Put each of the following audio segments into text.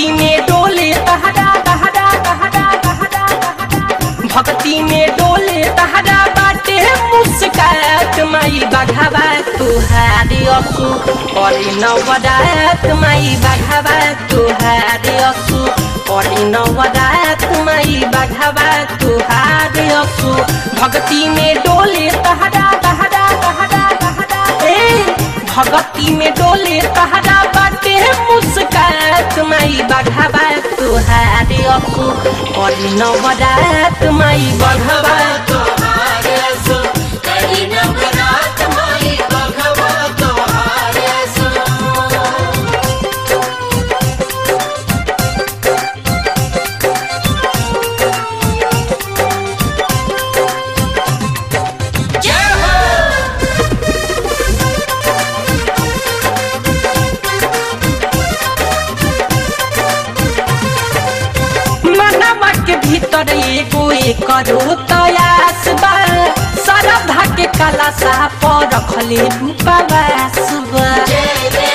भक्ति में डोले तहरा तहरा तहरा तहरा भक्ति में डोले तहरा बाटे मुस्कात माई बघावा तुहारे असु करी नवरात माई बघावा तुहारे असु करी नवरात माई बघावा तुहारे असु भक्ति में डोले तहरा तहरा तहरा तहरा ए भगती में डोले तहरा बाटे मुस्कात माई बघावा तुहारे असु करी नवरात माई बघावा तोहारे सो करी नवरात माई बघवा तोहारे सो जय हो मनवा के भीतर एगो करो तयास बा श्रद्धा के कला सा पर रखले उपवास बा जय जय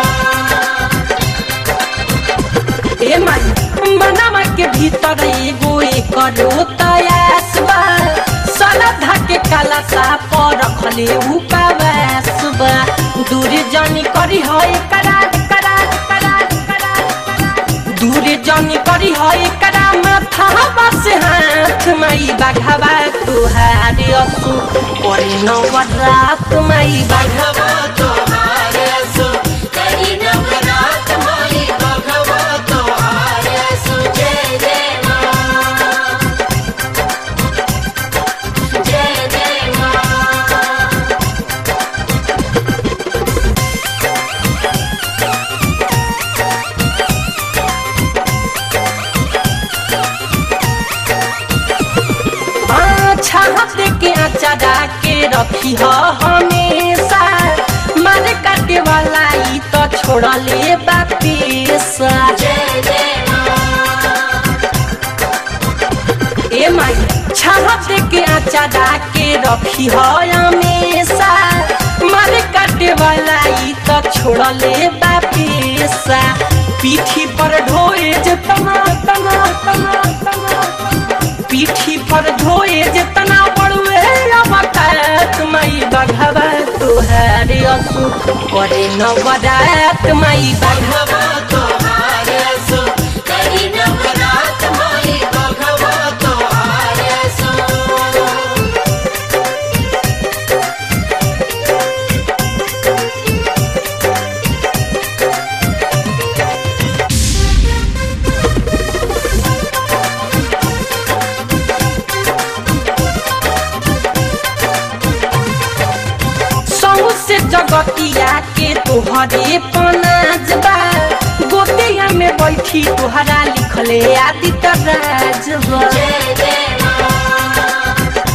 ए माई मनवा के भीतर एगो करो तयास बा श्रद्धा के कला सा पर रखले उपवास बा दूर जानी करी है करार करार करार करार दूर जानी करी है करा माथा बस हाथ माई बाघावा तुहारे असु करी नवरात माई बाघा बघवा तोहारे सो करी नवरात माई बघवा तोहारे सो जय जय माँ जय जय माँ छाप के अचारा के रखी ह हमेशा मारे काटे वाला ई तो छोड़ले बापेसा जय जय माँ ए माई छाप के अचारा के रखी ह हमेशा मारे काटे वाला ई तो छोड़ले बापेसा पीठी पर ढोए जे तना तना तना तना पीठी पर ढोए जे तना पड़ुए अवकात माई बघवा तुहारे असु करे नवरात माई बघवा बघवा तोहारे सो करी नवरात माई बघवा तोहारे सो सौ से जगतिया के तोहरे पनाज बा गोतिया में बैठी तोहरा लिखले आदित्य राज बा जय जय माँ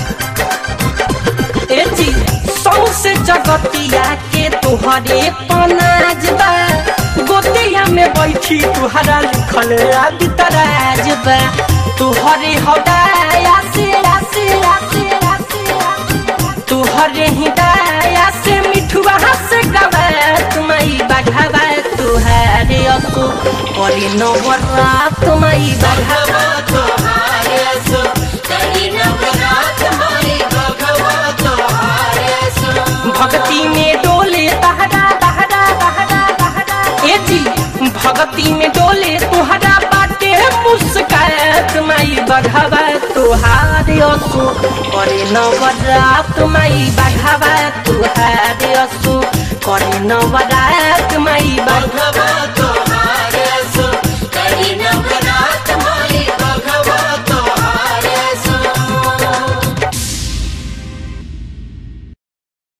ए जी सौ से जगतिया के तोहरे पनाज बा गोतिया में बैठी तोहरा लिखले आदित्य राज बा तोहरे हदाया से आसे आसे आसे तोहरे ही दाया से मिठुआ से गवा तुम्हारी बघावा तुहारे असु करे नवरात तुम्हारी बघावा बघवा तोहारे सो करी नवरात माई बघवा तोहारे सो भक्ति में डोले तहरा तहरा तहरा तहरा ए जी भक्ति में डोले तुहरा बाटे मुस्कात माई बघावा तुहारे असु करे नवरात माई बघावा तुहारे असु करे नवरात माई बघावा बघवा